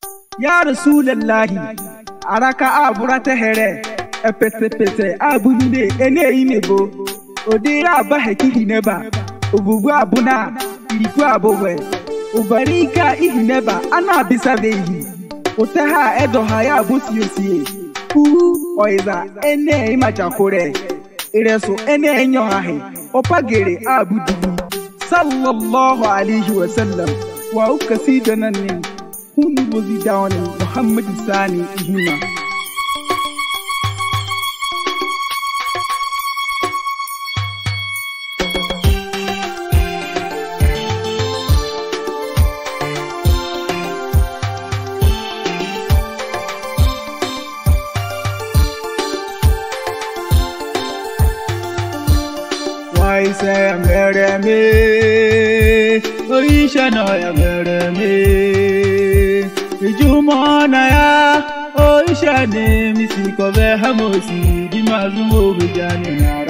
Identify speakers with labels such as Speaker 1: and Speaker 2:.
Speaker 1: ya rasulallahi araka aburata here epetepete abunide eneyinebo odere abaheki hineba obubu abuna iriku abowe ubarika ihineba ana abisabehi utaha edoha ya abusiosie uhu oiza ene imachakure iresu ene enyohahe opagere abudubu sallallahu alaihi wasallam wa uka sidanan ne hun buzi dawani muhammad sani ihima Waise mere me, oisha na ya mere me. Ijuma na ya, oisha ne misiko be hamosi, di mazumo bejani na